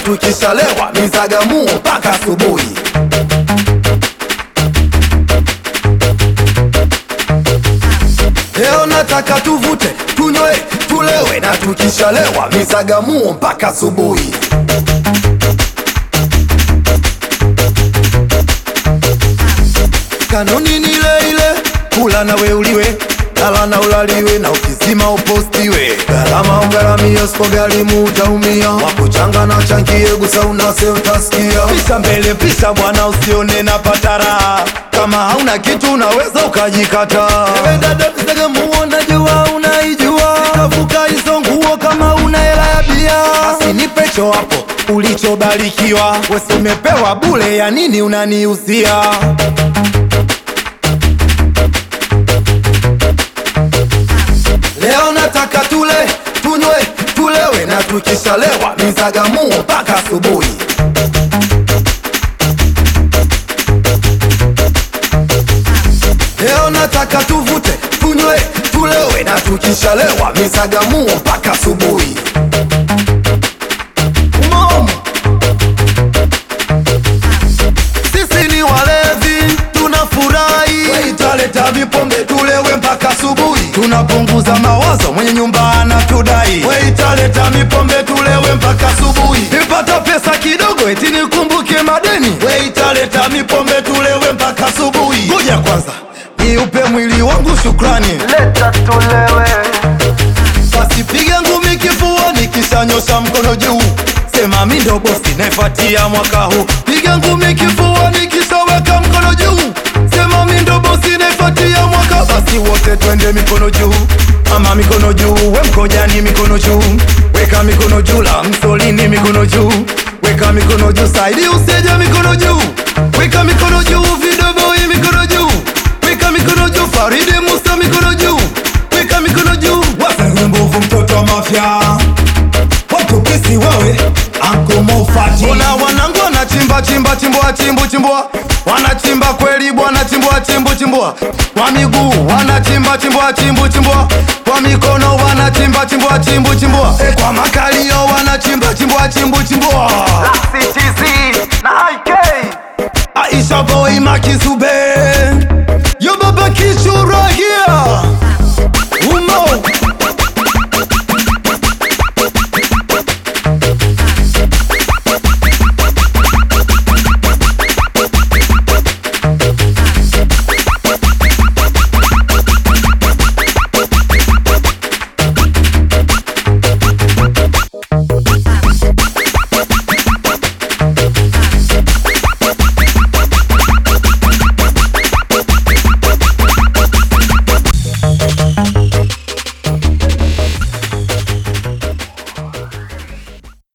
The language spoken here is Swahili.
tukishalewa mizagamuo mpaka asubuhi. Leo nataka tuvute, tunywe, tulewe na tukishalewa mizagamuo mpaka asubuhi. Kanuni ni ile ile, kula na weuliwe, lala na ulaliwe, na ukizima upostiwe. Gharama ugharamie, usipogharimu utaumia. Wakuchanga na changie, gusa unase utasikia. Pisha mbele, pisha bwana, usione na patara. Kama hauna kitu unaweza ukajikata. Ewe dada, Zagamuo najua unaijua, tafuka hizo nguo kama una hela ya bia. Basi nipe cho hapo ulichobarikiwa, wesi umepewa bule, ya nini unaniuzia? Leo nataka tule, tunywe, tulewe na tukishalewa mizagamuo mpaka asubuhi. Leo nataka tuvute, tunywe, tulewe na tukishalewa mizagamuo mpaka asubuhi. Mom. Sisi ni walevi, tunafurahi. Waitaleta vipombe tulewe mpaka asubuhi. Tunapunguza mawazo, mwenye nyumba anatudai. Waitaleta mipombe tulewe mpaka asubuhi. Nipata pesa kidogo eti nikumbuke madeni. Waitaleta mipombe tulewe mpaka asubuhi. Ngoja kwanza niupe mwili wangu shukrani. Leta tulewe, Basi piga ngumi kifuani kisha nyosha mkono juu, sema mi ndo bosi naifuatia mwaka huu. Piga ngumi kifuani kisha weka mkono juu, sema mi ndo bosi naifuatia mwaka. Basi wote twende mikono juu, ama mikono juu, we mkojani mikono juu, weka mikono juu, la msolini mikono juu, weka mikono juu, saidi useja mikono juu, weka mikono juu, vidoboi mikono juu, weka mikono juu, Faridi Musa mikono juu, weka mikono juu, Wewe mbovu mtoto wa mafia Watu kisi wewe Anko Mofati Mbona wanangu wanachimba chimba chimbua chimbu chimbua wanachimba kweli bwana chimbua chimbu chimbua kwa miguu wanachimba chimbua chimbu chimbua kwa mikono wanachimba chimbua chimbu chimbua e, kwa makalio wanachimba chimbua chimbu chimbua CTZ na IK Aisha boy makizube